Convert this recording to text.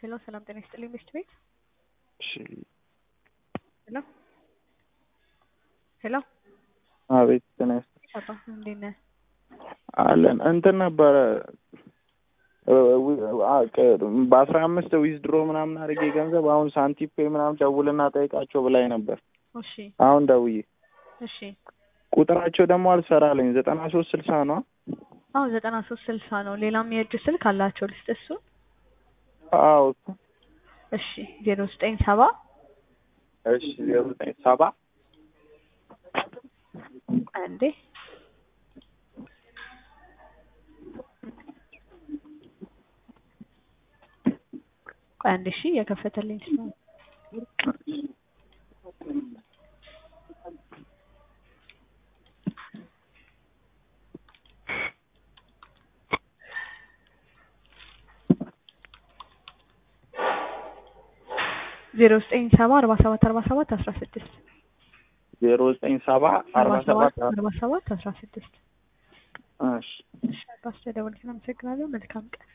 ሄሎ ሰላም ጤና ይስጥልኝ ሚስት ቤት እሺ ሄሎ ሄሎ አቤት ጤና ይስጥልኝ አባ እንዴት ነህ? አለን እንትን ነበረ በአስራ አምስት ዊዝድሮ ምናምን አድርጌ ገንዘብ አሁን ሳንቲፔ ምናምን ደውልና ጠይቃቸው ብላኝ ነበር። እሺ አሁን ደውዬ እሺ ቁጥራቸው ደግሞ አልሰራለኝ ዘጠና ሶስት ስልሳ ነው። አዎ ዘጠና ሶስት ስልሳ ነው። ሌላም የእጅ ስልክ አላቸው ልስጥ እሱ አዎ እሺ ዜሮ ዘጠኝ ሰባ እሺ ዜሮ ዘጠኝ ሰባ አንዴ ቆይ አንዴ እሺ የከፈተልኝ ስለሆነ ዜሮ ዘጠኝ ሰባ አርባ ሰባት አርባ ሰባት አስራ ስድስት ዜሮ ዘጠኝ ሰባ አርባ አርባ ሰባት ሰባት አርባ ሰባት አስራ ስድስት እሺ እሺ አባ ስለደወልክ አመሰግናለሁ መልካም ቀን